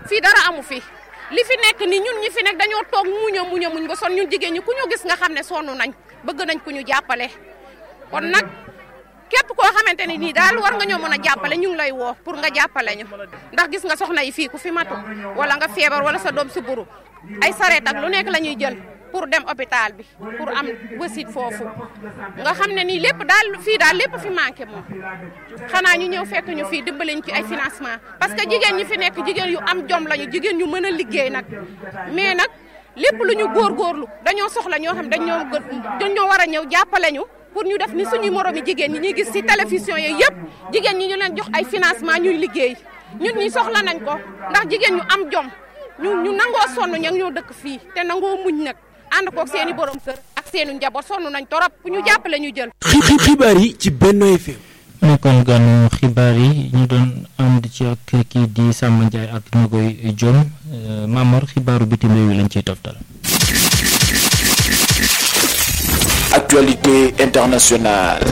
fii dara amu fi li fi nekk ni ñun ñi fi nekk dañoo toog muña muña muñ ba son ñun jigéen ñi ku ñu gis nga xam ne sonn nañ bëgg nañ ku ñu jàppale kon nag képp koo xamante ne nii daal war nga ñoo mën a jàppale ñu ngi lay woo pour nga jàppale ñu ndax gis nga soxna yi fii ku fi matu wala nga feebar wala sa doom si buru ay sareet ak lu nekk la ñuy jël pour dem hôpital bi pour am wasit foofu nga xam ne nii lépp daal fii daal lépp fi manqué moom xanaa ñu ñëw fekk ñu fii dimbaliñ ci ay financement parce que jigéen ñi fi nekk jigéen yu am jom lañu jigéen ñu mën a liggéey nag mais nag lépp lu ñu góorgóorlu dañoo soxla ñoo xam dañoo dañoo war a ñëw jàppale ñu pour ñu def ni suñuy moromi jigéen ñi ñuy gis ci télévision yi yëpp jigéen ñi ñu leen jox ay financement ñuy liggéey ñun ñi soxla nañ ko ndax jigéen ñu am jom ñu ñu nangoo sonn ña ñoo dëkk fii te nangoo muñ nag ànd koog seen i borom kër ak seen i njaboot sonn nañ torop ku ñu jàppale ñu jël. xibaar yi ci Benno FM. nekkoon ganu xibaar yi ñu doon ànd ci ak kii di Samba Ndiaye ak Nogoy Diom Mamor xibaaru bitim réew yi lañ ciy toftal. Actualité internationale.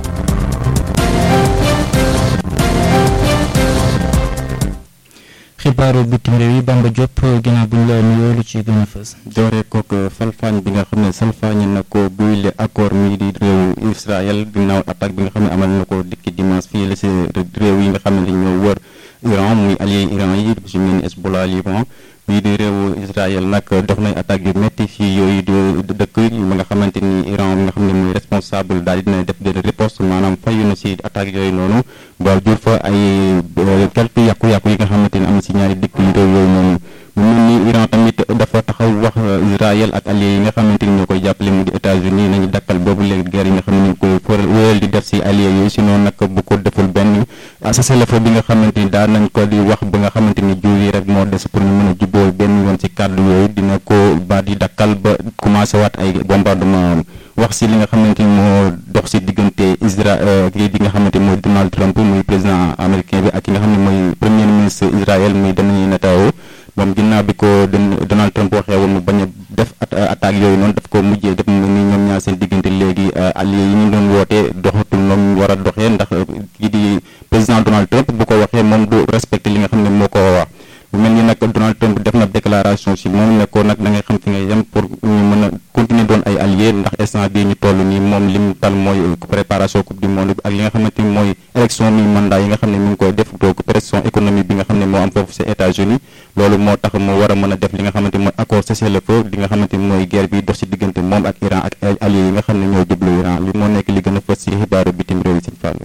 xibaaru bitim réew yi Bamba Diop ginnaaw bu ñu la nuyoo lu ci gën a fës. doore kook salfaañ bi nga xam ne salfaañ na ko buy le accord mi di réew Israël ginnaaw attaque bi nga xam ne amal na ko dikki dimanche fii la si réew yi nga xam ne ñoo wër Iran muy allié Iran yi su mel ni Hezbollah Liban bii di réewu Israël nag def nañ attaque yu métti fii yooyu di dëkk ba nga xamante ni Iran bi nga xam ne muy responsable daal dina def benn riposte maanaam fayu na si attaque yooyu noonu ba jur fa ay quelques yàqu-yàqu yi nga xamante ni am na si ñaari dëkk yu réew yooyu noonu mu mel ni Iran tamit dafa taxaw wax Israël ak alliés yi nga xamante ni ñoo koy jàppale mu di États-Unis nañu dakkal boobu léegi guerre yi nga xam ne ñu ngi koy for wéyal di def si alliés yooyu sinon nag bu ko deful benn cessez-le-feu bi nga xamante ni daan nañ ko di wax ba nga xamante ni jur yi rek moo des pour ñu mën a jubboo benn yoon si kàddu yooyu dina ko ba di dakkal ba commencé waat ay bombardement wax si li nga xamante ni moo dox si diggante Israël kii di nga xamante ni mooy Donald Trump muy président américain bi ak ki nga xam ne mooy premier ministre Israël muy Benjamin Netanyahu moom ginnaaw bi ko Donald Trump waxee woon mu bañ a def attaque yooyu noonu daf ko mujjee def ni ñoom ñaar seen diggante léegi alliés yi ñu doon wootee doxatul noonu war a doxee ndax kii di président Donald Trump bu ko waxee moom du respecté li nga xam ne moo ko wax bu mel ni nag Donald Trump def na déclaration si moom ne ko nag da ngay xam fi nga yem pour ñu mën a continuer doon ay alliés ndax instant bii ñu toll nii moom lim tal mooy préparation coupe du monde ak li nga xamante ni mooy élection mi mandat yi nga xam ne mi ngi koy def donc pression économique bi nga xam ne moo am foofu ci États-Unis loolu moo tax mu war a mën a def li nga xamante ni mooy accord cessez-le-feu li nga xamante ni mooy guerre bi dox ci diggante moom ak Iran ak alliés yi nga xam ne ñoo jublu Iran li moo nekk li gën a fës ci xibaaru bitim réew yi ci Fallou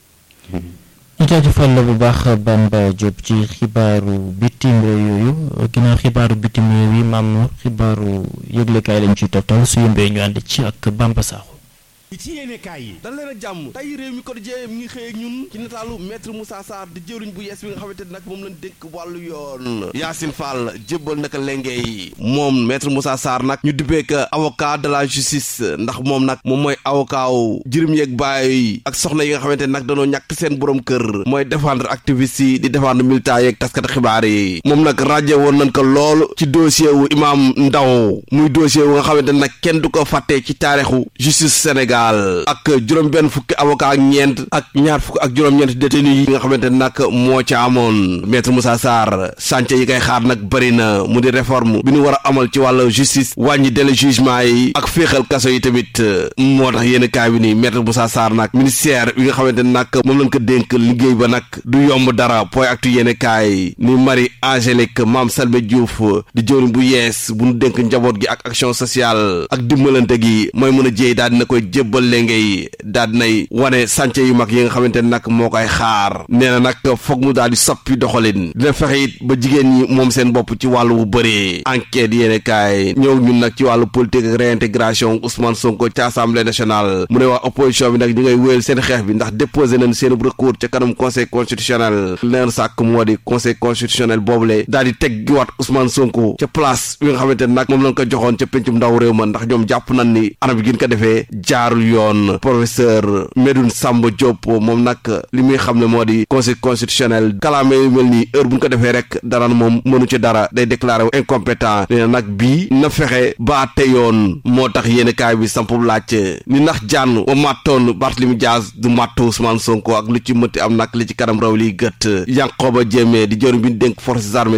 ñu jaajëfal la bu baax Bamba Diop ci xibaaru bitim réew yooyu ginnaaw xibaaru bitim réew yi maam xibaaru yëglekaay lañ ciy toftal su yëmbee ñu ànd ci ak Bamba Sakho ci yéene kaay yi dal leen ak jàmm tey réew mi quotidien mi ngi xëy ak ñun ci nataalu maître Moussa Sarr di jëwriñ bu yees bi nga xamante ne nag moom lañ dénk wàllu yoon Yacine Fall jébbal naka lengey moom maître Moussa Sarr nag ñu dippee que avocat de la justice ndax moom nag moom mooy avocat wu jirim yeeg baay ak soxna yi nga xamante ne nag dañoo ñàkk seen borom kër mooy défendre activiste yi di défendre militant yeeg taskati xibaar yi moom nag rajo woon nañ ko lool ci dossier wu imam Ndaw muy dossier wu nga xamante ne nag kenn du ko fàttee ci taarixu justice Sénégal ak juróom benn fukki avocat ak ñeent ak ñaar fukk ak juróom-ñeent détenu yi nga xamante ne nag moo ca amoon maître Moussa Sarr chantier yi koy xaar nag bëri na mu di réforme bi ñu war a amal ci wàllu justice wàññi délai jugement yi ak féexal kaso yi tamit moo tax yéen kaay bi nii maître Moussa Sarr nag ministère bi nga xamante ne nag moom lañ ko dénk liggéey ba nag du yomb dara point actu yéen kaay ni Marie Angélique Mame Salbé Diouf di jëwriñ bu yees bu ñu dénk njaboot gi ak action sociale ak dimbalante gi mooy mën a jéey daal dina koy jébbal léegi daal dinay wane sànce yu mag yi nga xamante ne nag moo koy xaar nee na nag foog mu daal di soppi doxalin dina fexe it ba jigéen ñi moom seen bopp ci wàllu bu bëree enquête yéene kaay ñëw ñun nag ci wàllu politique ak réintégration Ousmane Sonko ci assemblée nationale mu ne waa opposition bi nag ñu ngay wéyal seen xeex bi ndax déposé nañ seen recours ca kanam conseil constitutionnel leen sàkk moo di conseil constitutionnel boobule daal di teg giwaat Ousmane Sonko ca place bi nga xamante ne nag moom lañ ko joxoon ca pencum ndaw réew ma ndax ñoom jàpp nañ ni anam bi gën ko defee jaarul yoon professeur Medoune Samba Diop moom nag li muy xam ne moo di conseil constitutionnel kalaame yu mel nii heure bu ñu ko defee rek daraan moom mënu ci dara day déclaré wu incompétent nee na nag bii na fexe ba te yoon moo tax yéen kaay bi sampub laaj ni ndax jànn wa màttoon Barthélemy Diaz du màttu Ousmane Sonko ak lu ci mëtti am nag li ci kanam raw liy gët Yankhoba Diémé di jëriñ bi ñu dénk forces armées